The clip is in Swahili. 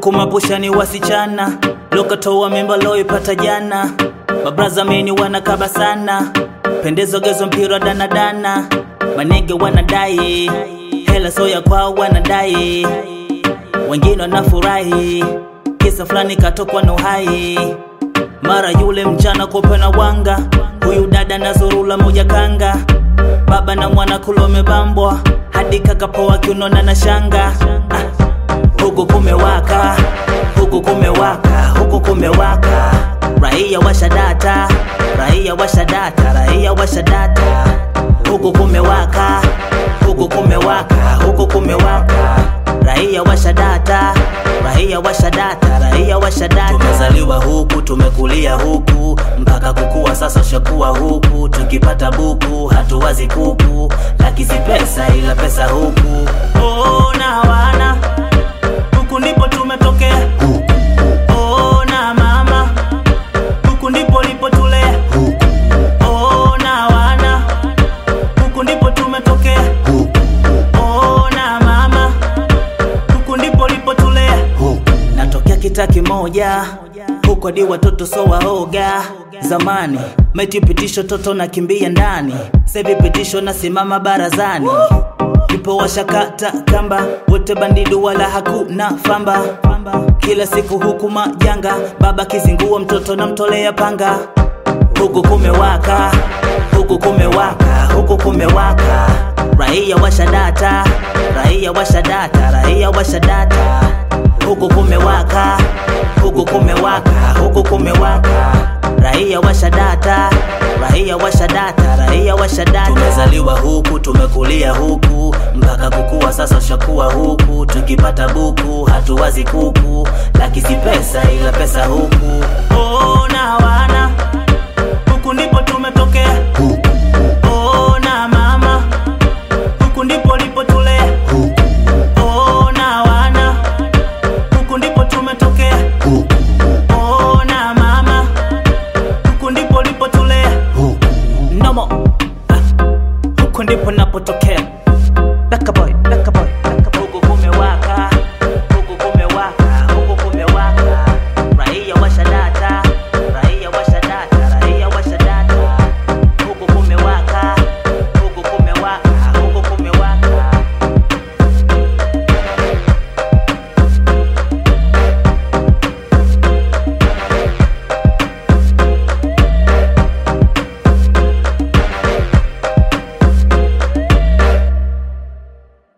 huku mapusha ni wasichana lokatoa mimba loipata jana mabraza meni wanakaba sana pendezo gezo mpira danadana manege wanadai hela soya kwao wanadai wengine wanafurahi kisa fulani katokwa na uhai mara yule mchana kope na wanga huyu dada na zorula moja kanga baba na mwana kulomebambwa hadi kakapoa kiunona na shanga ah, huku kumewaka huku kumewaka huku kumewaka raia washadata raia washadata raia washadata huku kumewaka huku kumewaka huku kumewaka raia washadata raia washadata raia washadata tumezaliwa huku tumekulia huku mpaka kukua sasa shakuwa huku tukipata buku hatuwazi kuku lakisi pesa ila pesa huku oh, na wana huku ndipo tumetokea oh, na mama huku ndipo lipotulea oh, na wana huku ndipo tumetokea oh, na mama huku ndipo lipotulea natokea kita kimoja huko hadi watoto so waoga zamani meti pitisho toto na kimbia ndani sevi pitisho nasimama barazani ipo washakata kamba wote bandidi wala hakuna famba kila siku huku majanga baba kizingua mtoto namtolea panga huku kumewaka huku kumewaka huku kumewaka raia washadata raia washadata raia washadata huku kumewaka huku kumewaka huku kumewaka raia washadata raia washadata raia washadata tumezaliwa huku tumekulia huku mpaka kukua sasa shakuwa huku tukipata buku hatuwazi kuku lakisi pesa ila pesa huku oh, na wana huku ndipo tumetokea oh, na mama huku ndipo lipotulea oh, na wana huku ndipo tumetokea oh, na mama huku ndipo lipotulea nomo ah, huku ndipo napotokea